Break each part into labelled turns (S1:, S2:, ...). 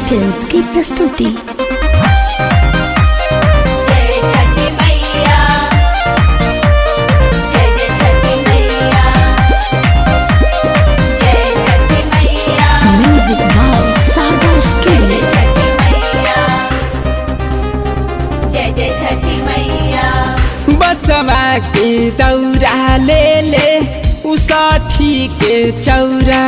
S1: films की प्रस्तुति
S2: जय छठी मैया जय जय छठी मैया जय छठी मैया
S1: म्यूजिक बाय सागर
S2: जय
S1: स्टूडियो
S2: जय छठी मैया जय जय छठी मैया
S3: बसवा के दौरा ले ले उसाठी के चौरा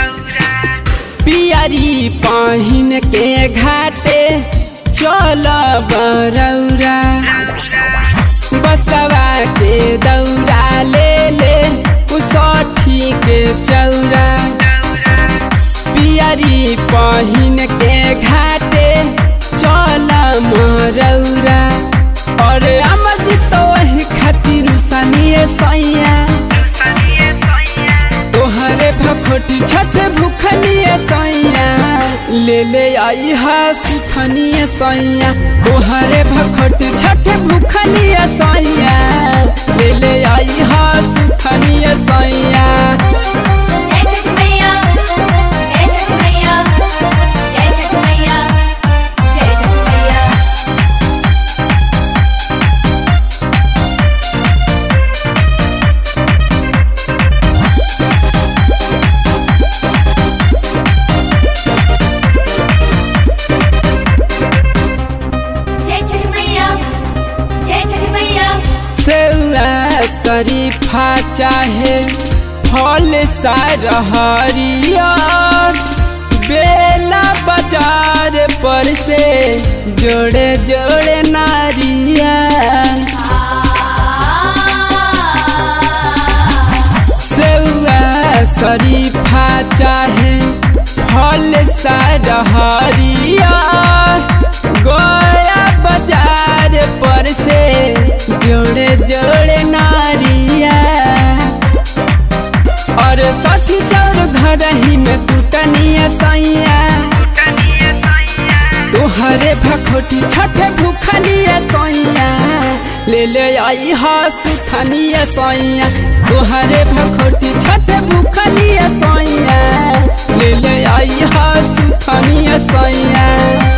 S3: पियरी पहिन के घाटे चल बरौरा बसवा के दौरा ले ले उसाठी के चौरा पियरी पहिन के घाटे चल मरौरा और अमज तो वही खातिर सनिए सैया तोहरे भखोटी छठ भूखनिए सैया ले ले आई हा सुखनिए सैया तोहरे भखोटी छठ भूखनिए सैया ले ले आई हा सुखनिए सैया
S2: जय छठी मैया जय छठी मैया जय छठी मैया जय छठी मैया जय छठी मैया जय छठी मैया
S3: सेवा शरीफा चाहे फल सारहरियर बेला बाजार पर से जोड़े जोड़े नारियर सेवा शरीफा चाहे फल सारहरियर गोया बाजार पर से जोड़े जोड़े नारिया और सखी चौर घर ही में कुटनिया सैया तोहरे भखोटी छठे भूखनिया सैया ले ले आई हा सुखनिया सैया तोहरे भखोटी छठे भूखनिया सैया ले ले आई हा सुखनिया सैया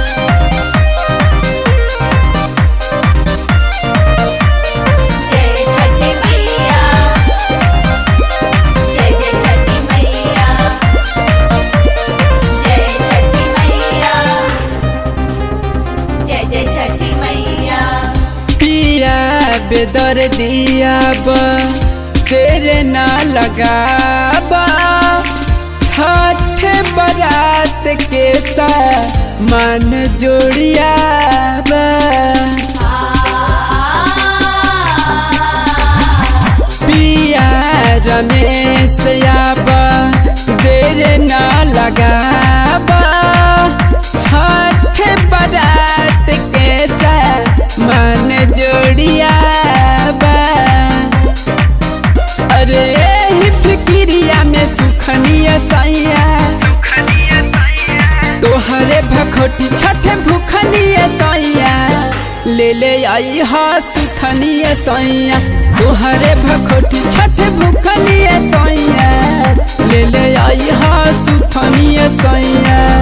S2: जय छठी मैया जय जय छठी मैया जय छठी मैया जय जय छठी मैया
S3: पिया बेदर दिया बा तेरे ना लगाबा छठ बरात के सा मन जोड़िया बा पिया रमेश आबा देर ना लगाबा छठ बरात के सा मन जोड़िया बा अरे ही फिक्रिया में सुखनिया सैया तोहरे भखोटी छठ भूखनिया सैया ले ले आई हा सुखनिया सैया तोहरे भखोटी छठ भूखनिया सैया ले ले आई हा सुखनिया सैया